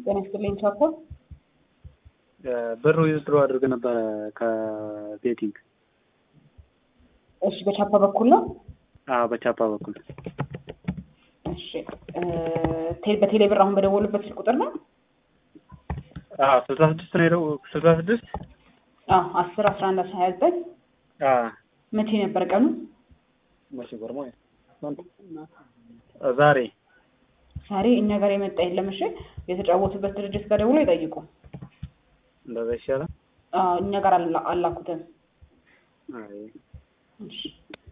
ጤና ይስጥልኝ ቻኮ። ብር ዊዝድሮ አድርገ ነበረ ከቤቲንግ። እሺ በቻፓ በኩል ነው። አዎ በቻፓ በኩል እሺ ቴ- በቴሌ ብር አሁን በደወሉበት ስልክ ቁጥር ነው። አዎ ስልሳ ስድስት ነው ሄደው ስልሳ ስድስት አዎ አስር አስራ አንድ አስራ ሀያ ዘጠኝ መቼ ነበር ቀኑ? መቼ ገርሞ ዛሬ ዛሬ እኛ ጋር የመጣ የለም። እሺ የተጫወቱበት ድርጅት ጋር ደውሎ ይጠይቁ። እንደዛ ይሻላል። አዎ እኛ ጋር አላ- አላኩትም። አይ እሺ